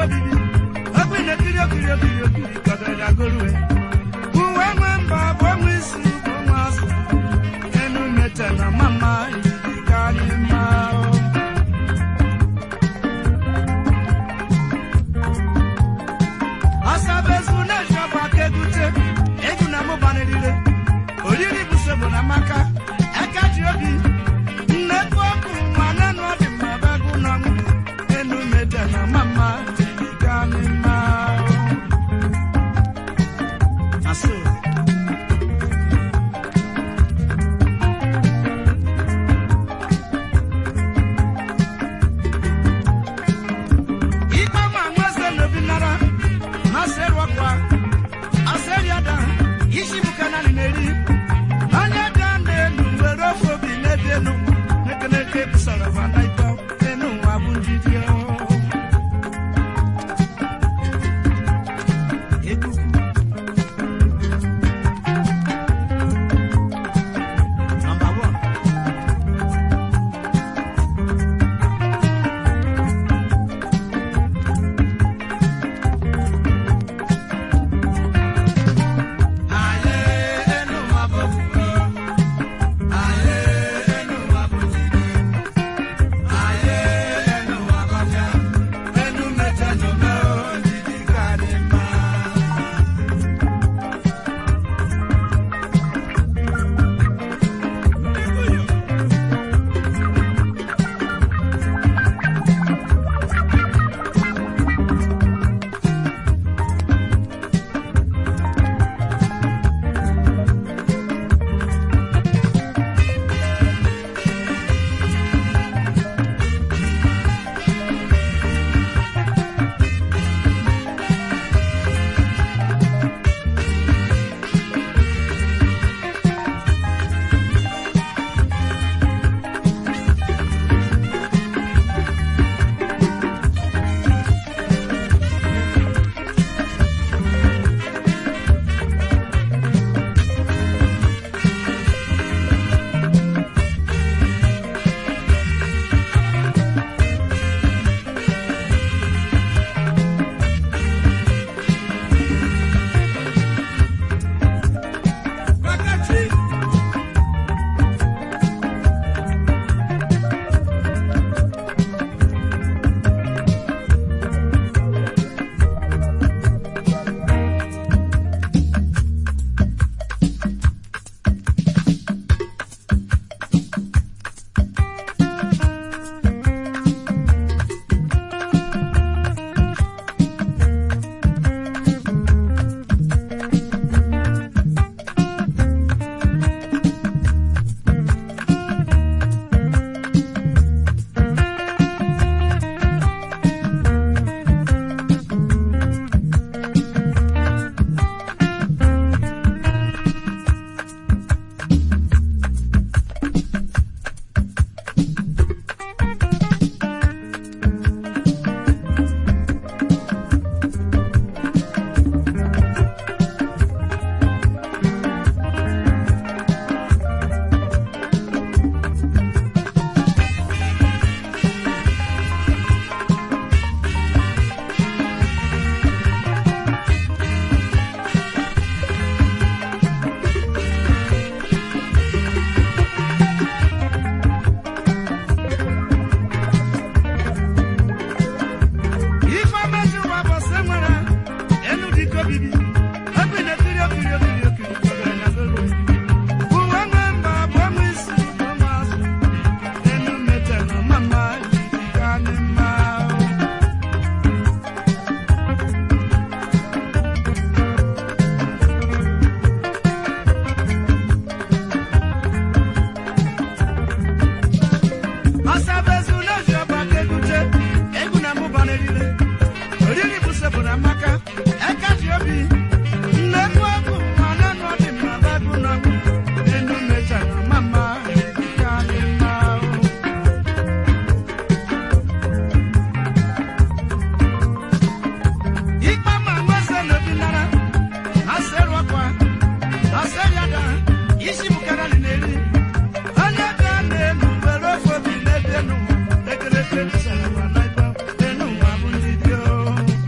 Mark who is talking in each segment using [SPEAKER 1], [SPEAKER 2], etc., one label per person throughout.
[SPEAKER 1] obibi egbe na-ekiri okiri okiri okiri kọdara na golue uwe nwe mba bụ onwe isi bụ onwe azụ enu mete na mama ijiji ka anyị maa o. asabezu na-eji ọgba aka egute egwu na mụbanirire oriri bụ sobo na maka aka ji obi nnekwu ọkụ nwa nanụ ọdị mma bagụ na nwụ enu mede na mama jiri gaa n'ime ahụ. Asụ. ikpe ma nweze n'obi nara masịrị ọkwa asịrị ada isi bụ kanani na-eri onye ga n'elu were ofe obi n'ebe enu nekeneke busara vana ịtọ enu nwa bụ njidi ekuku Number one. Aye, enu nwa bụ ofufe. Aye, enu nwa bụ njidi. Aye, enu nwa bụ ọbịa. Enu mmeche n'ome o, njidi ka dị mma. Wákàtí. Ife amaghị ụwa bụ sị nwere enu dịka obibi ebe ị na-ekiri okiri okiri okiri kọgara na golu uwe nwe mba bụ ọnwa isi bụ ọnwa azụ enu mete na mama jiri gaa n'ime ahụ asabezu n'eji ọba ka egute egwu na mụba n'erire oriri bụ sebụrụ amaka eka ji obi nnekwu ọkụ ma nanụ ọdị mma bagụ na enu mecha na mama ka dị mma ahụ ikpe ma nweze n'obi nara asịrị ọkwa asịrị ada isi bụkara na-eri onye ga na-elu were ofe obi n'ebe enu ekereke bisara ma na ịkpa enu nwa bụ ndị dị o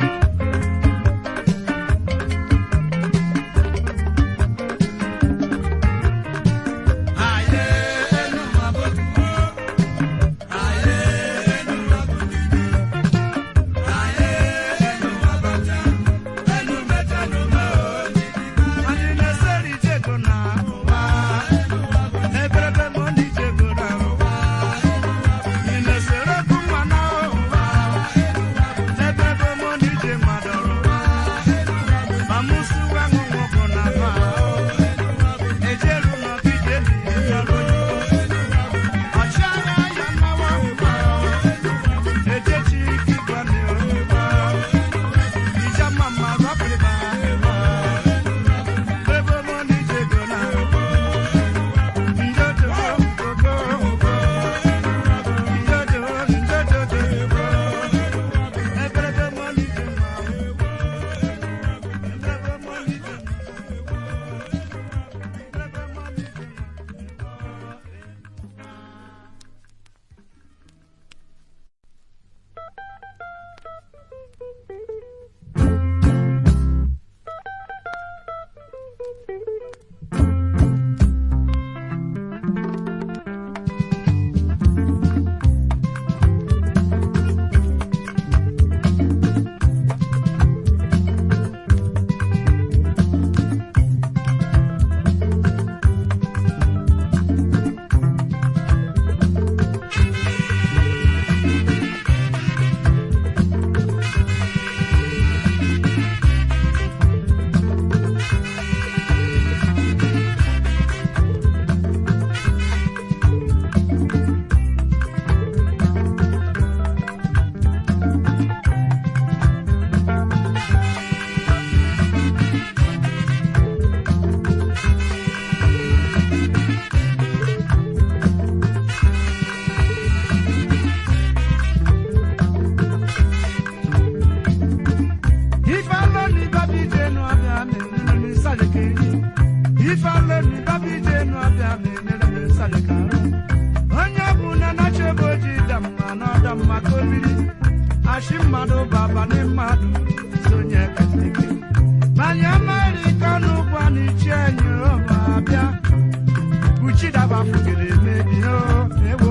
[SPEAKER 1] mma ka obiri achị mmadụ baba na mmadụ sonye katike manya amerịka n'ụgwọ na ichi enyi ọma bịa buchidaba fugere emebi o ewo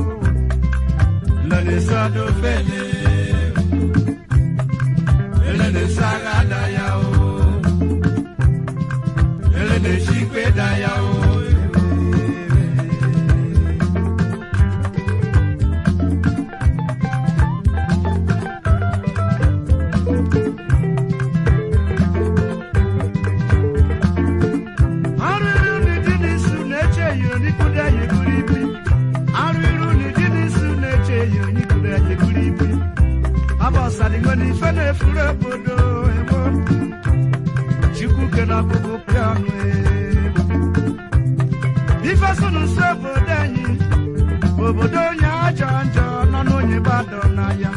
[SPEAKER 1] lọlịsọdụ fele elelesagha da ya o elelesikwe da ya o arụrụ n'ụdị n'isu na-eche ya onikwudo ya eburu ibu arụrụ n'ụdị n'isu na-eche ya onikwudo ya eburu ibu abọsadịgo n'ife na-efuru obodo ebo chukwu ke na ọkpụkpụ pịa ọnụ ebo ife so n'ụsọ obodo anyị obodo onye ajọ njọ nọ n'onye gbadọ na ya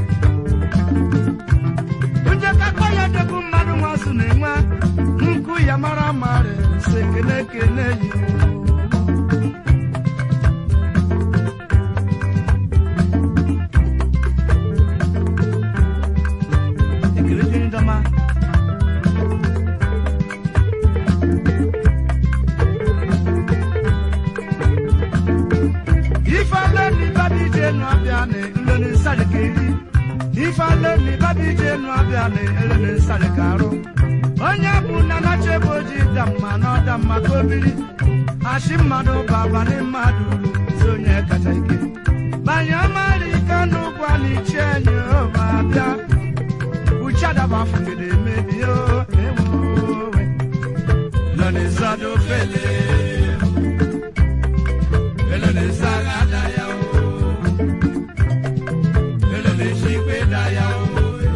[SPEAKER 1] onye kakọ ya degbu mmadụ nwazụ na-enwe nkụ ya mara mara si ekele ekele yi ekele dịrị ndọma ife ale ni babi je nu abịa na nlele nsari ka eri ife ale ni babi je nu abịa na elele nsari ka arụ onye bụ na nachebe oji da mma na ọda mma ka obiri achị mmadụ baba na mmadụ si onye kacha ike banye mara ike n'ụgwọ na ichi enyi ma bịa uchadaba fugide emebi o ewowe nọ n'ịzọdụ fele elele saga da ya o elele shikwe da ya o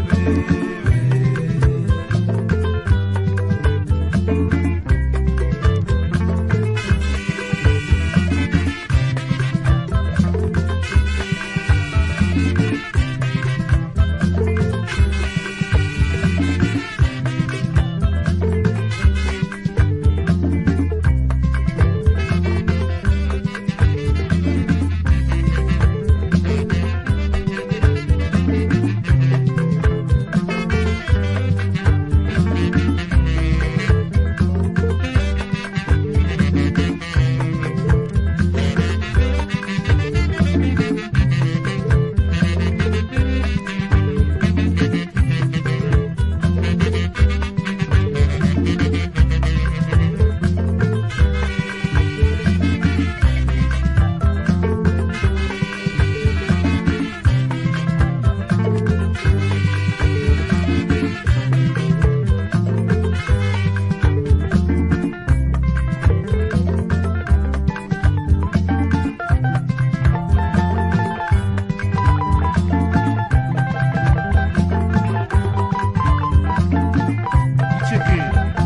[SPEAKER 1] Chike.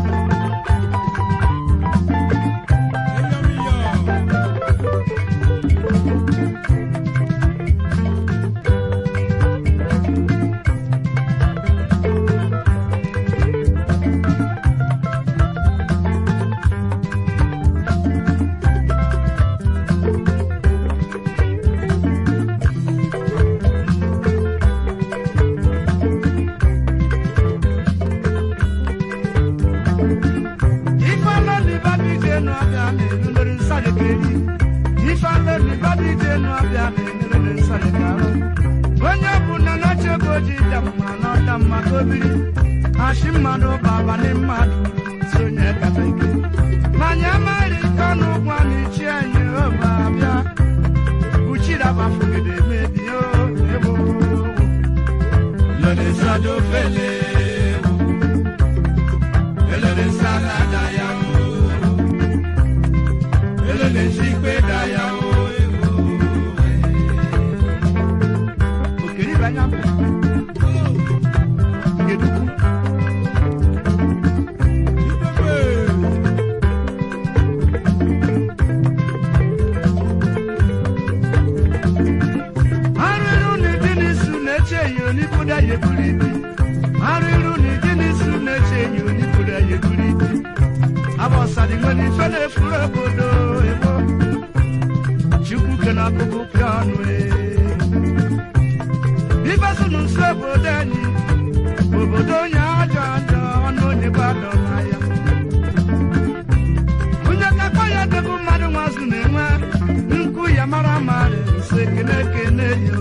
[SPEAKER 1] ifeanọ ni babi je nu abịa na elelere nsari ka eri ifeanọ ni babi je nu abịa na elelere nsari ka arụ onye bụ na nachebe oji da mma na ọda mma ka obiri achị mmadụ baba na mmadụ si onye kacha ike manya amara ike ọnụ ụgwọ na ichi anyị obe abịa uchidaba fugide mebi o ebo lọdẹ sọdọ fele elele saga da ya o elele sikwe da ya o okiri banya ngeduku arụrụ na dị n'isu na-eche ya onikwuda ya eburu ibu arụrụ na dị n'isu na-eche ya onikwuda ya eburu ibu abọsadi nwere ife na-efuru obodo ebo chukwu ke na akụkụ pịa ọnụ e nụ nso obodo anyị obodo onye ajọ njọ ọnụ onye gbadọ na ya onye kakọ ya dịbụ mmadụ nwazụ na-enwe nkwu ya mara mara nso ekene ekene yo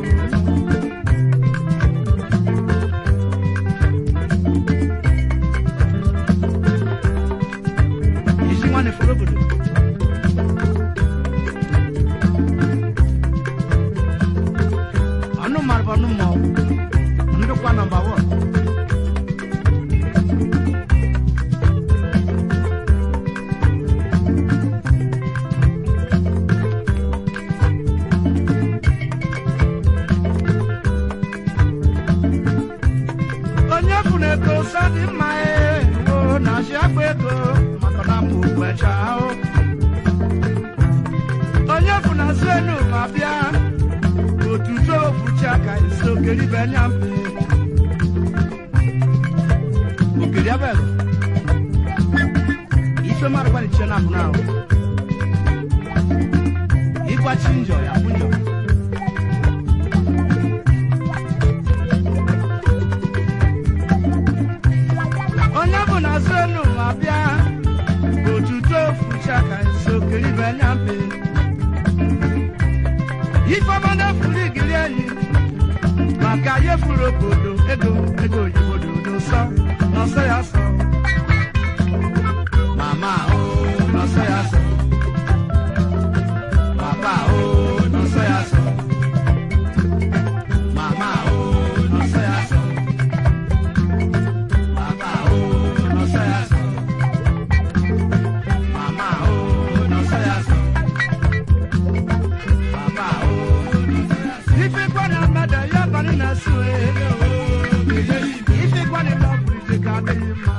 [SPEAKER 1] isi nwanne fọrọ obodo ọnụ mmadụ bụ ọnụ mmọnwụ ndụkwa nọmba wọn onye fụrụ ego sọ dị mma ee o na-achị akpa ego maka na mụ gbecha ahụ onye fụrụ azụ enu ma bịa otuto ofuchi aka isi okeri benya mpe okeri abego ife mmadụ gbalichie na abụna ahụ ịgbachi njọ ya bụ njọ onye bụ na azụ enu ma bịa otuto ofuchi aka isi okeri benya mpe ifeọma furu igiri enyi maka ihe furu obodo ego ego oyibo dodo nsọ n'ọsọ ya sọ mama o n'ọsọ ya sọ papa o n'ọsọ ya sọ mama o n'ọsọ ya sọ papa o n'ọsọ ya sọ mama o n'ọsọ ya sọ papa o ife kwani amada ya bani na sue ife kwani lọbụrụ ije ka adịghị mma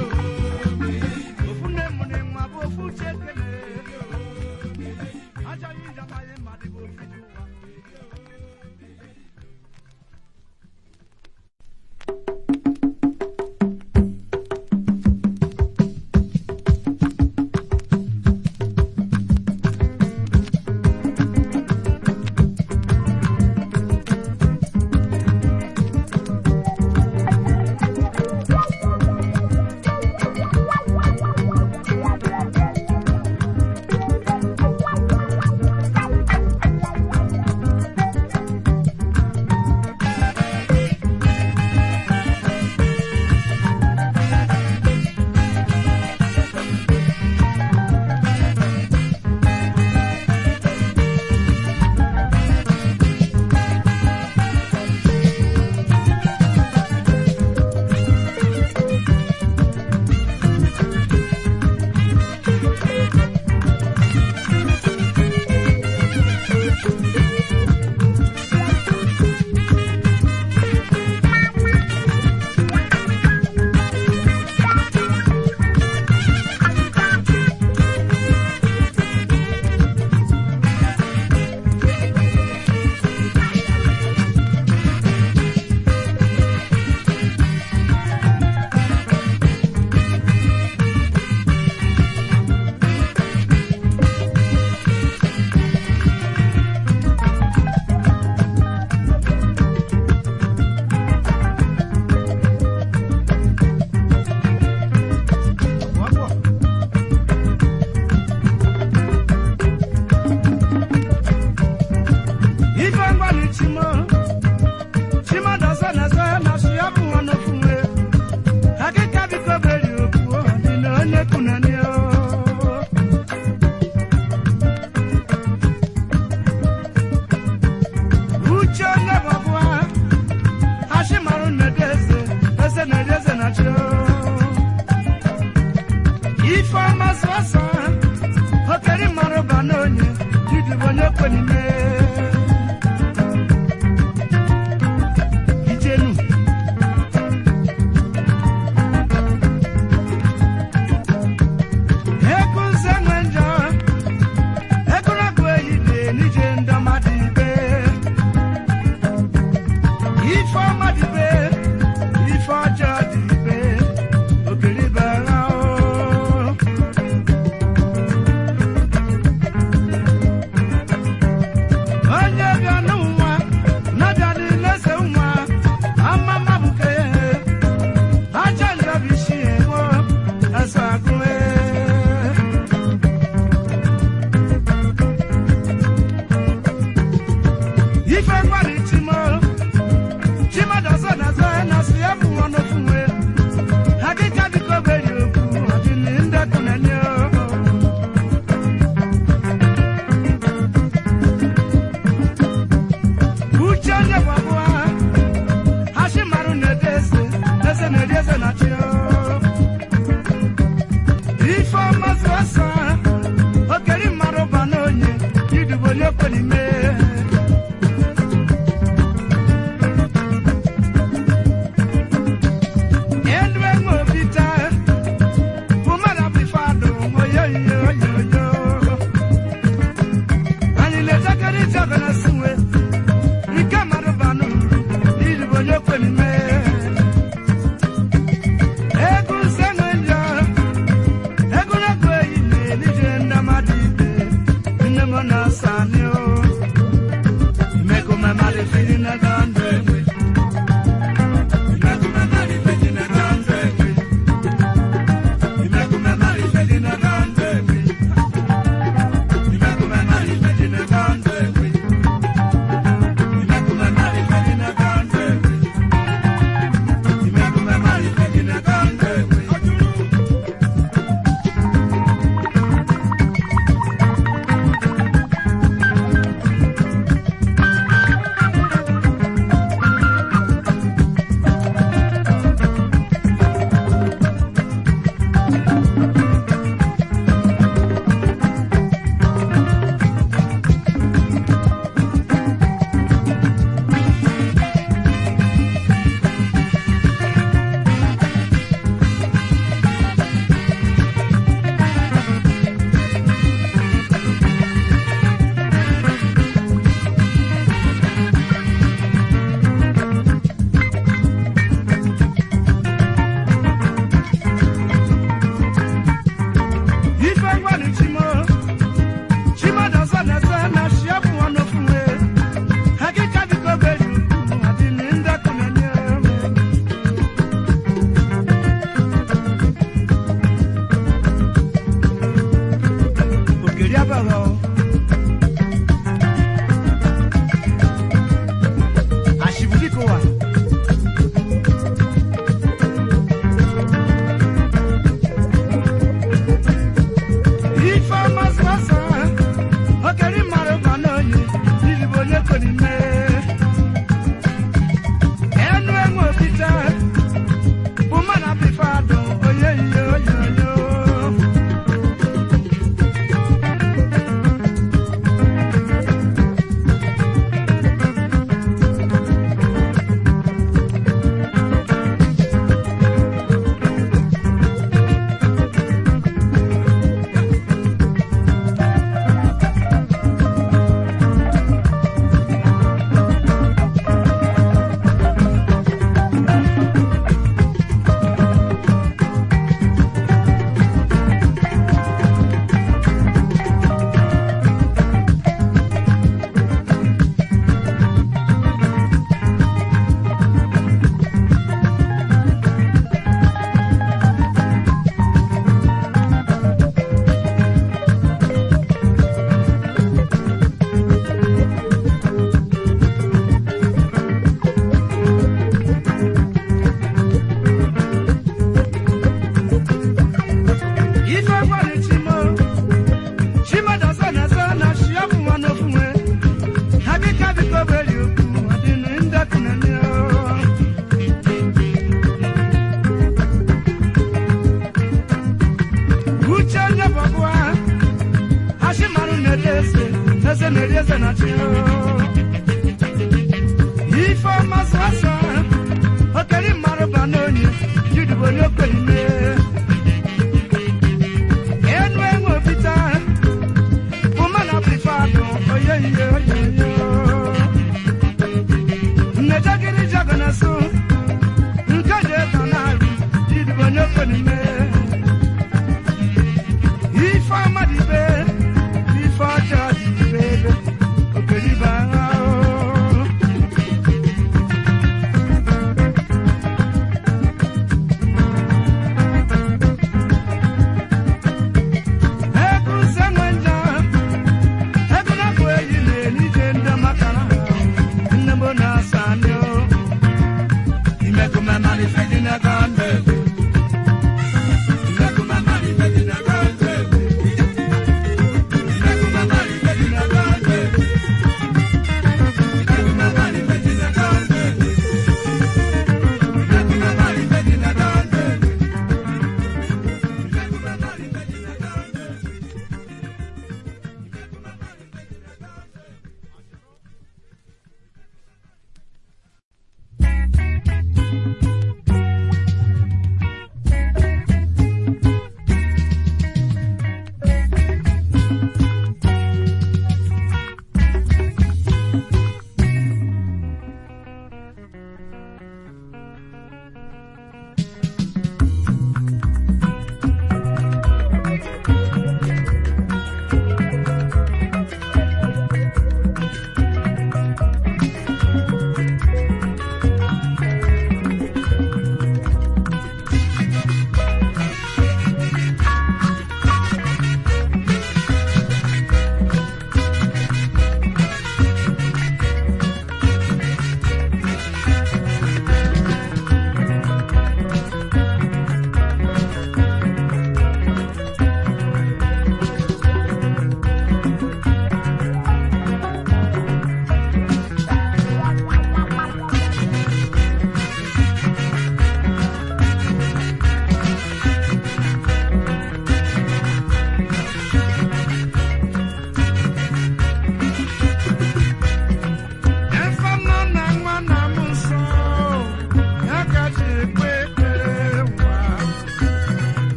[SPEAKER 1] ofu nne m na nwa bụ ofu chekene achọghị ịjabanye mmadụ bụ ofu ji ụwa ife ngwani chimo chimo dọsọ na-eso na sụ ya bụ nwa n'ofu nwe akịka biko beri okwu dị na onye kunani uche onye bọbụa ashimarụ na-ede eze eze na-ede eze na chi ife ọma sọsọ okeri mmarụ ba n'onye didibo onye kwenime ijenu ego nze nwe njọ ego na-agụ ehihie n'ije ndị ọmadụ ibe ife ọma dị ibe ife ọjọọ dị ibe okeribe ha o onye bịa n'ụwa na-abịa n'ilese nwa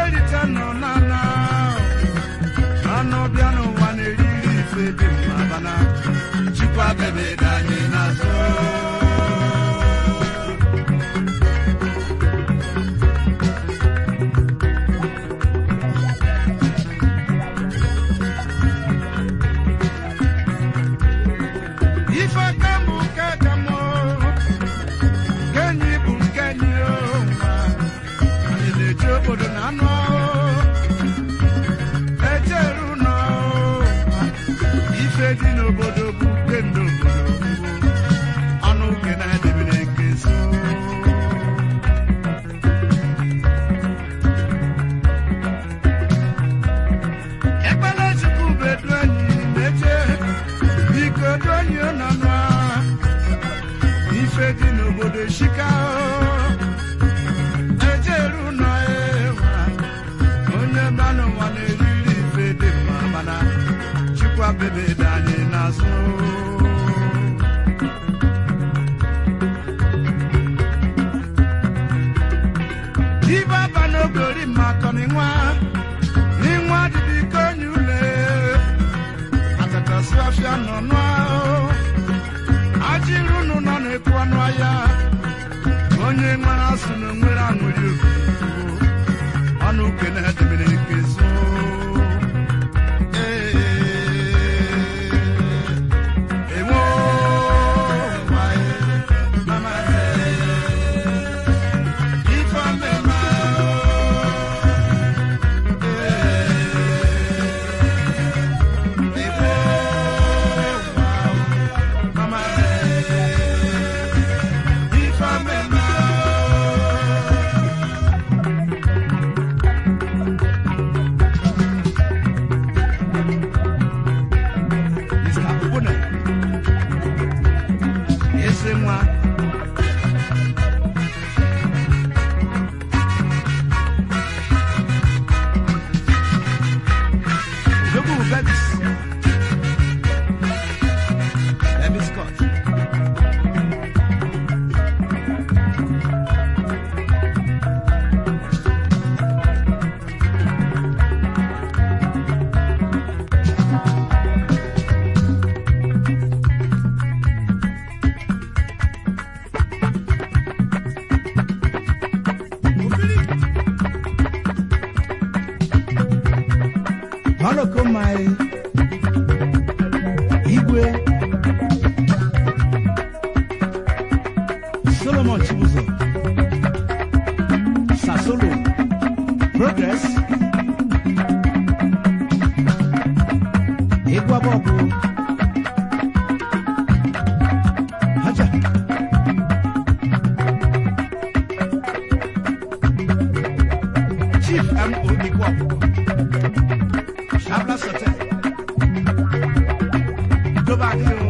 [SPEAKER 1] erite nọ n'ana anụ bịa n'ụwa na-eriri ife dị mma bana chukwa bebe dị anyị n'azụ ife ka mbụ nke ka mụ nke enyi bụ nke enyi o nwa anyị na-eji obodo na anụ ahụ ejeru nọ ife dị n'obodo bụ nke ndị obodo ọnụ uke na-edebere nke so ekpere chukwu bedu enyi na-eje biko du enyi nọ nọ ife dị n'obodo shika ejeru nọ ewa onye mmanụ nwa na-eriri ife dị mma mana chukwa bebe dị anyị n'azụ ibe aba n'ogori mmakọ n'ịnwa n'ịnwa dịdị ka onye ule atakasị afịa nọ n'ahụ ajịrụ unu nọ na-ekwu ọnụ ahịa onye nwere asụ na onwere aṅụrị obi ọnụ uke na-edemere nke zo enwe ife ọmịma Igbo mama ife ọmịma Mr. Ubuna ese nwa Jogu Bebis Bebis Scott Holoko my Igwe Solomon Chibuzo Sasolo Progress Igwa Bobu Haja Chief M.O. Igwapo Shabla Sote Ìjọba ní o.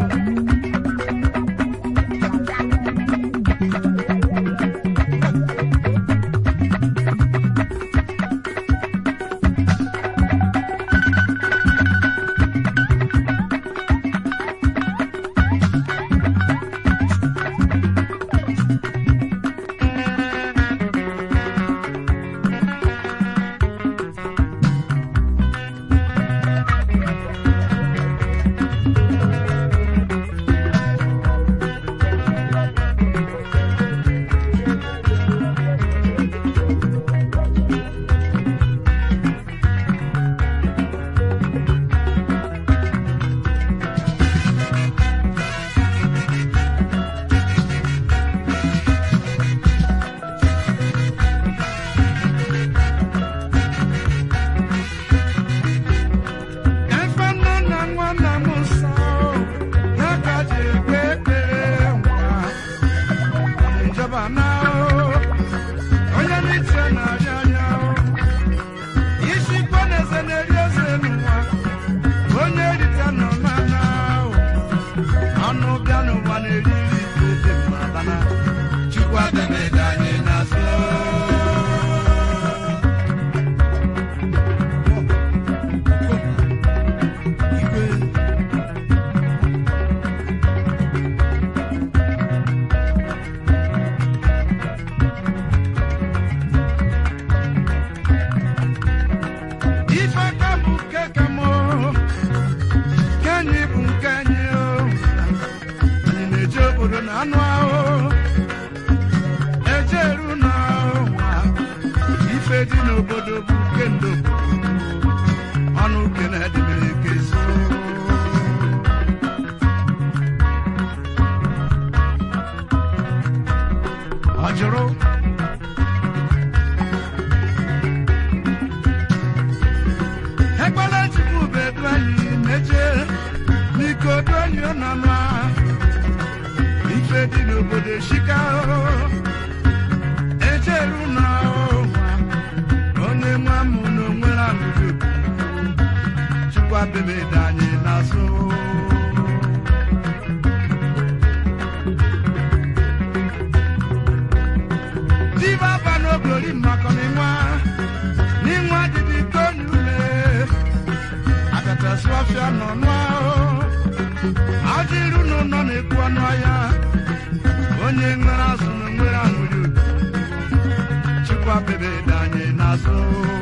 [SPEAKER 1] chukwa bebe dị anyị n'azụ diba ba n'oblori mmakọ n'ịnwa n'ịnwa dịdị tonule akatasị ọfịa nọ nụa ajịrụ n'ụlọ na-ekwu ọnụ ahịa onye nwere azụ na nwere aṅụrị chukwa bebe dị anyị n'azụ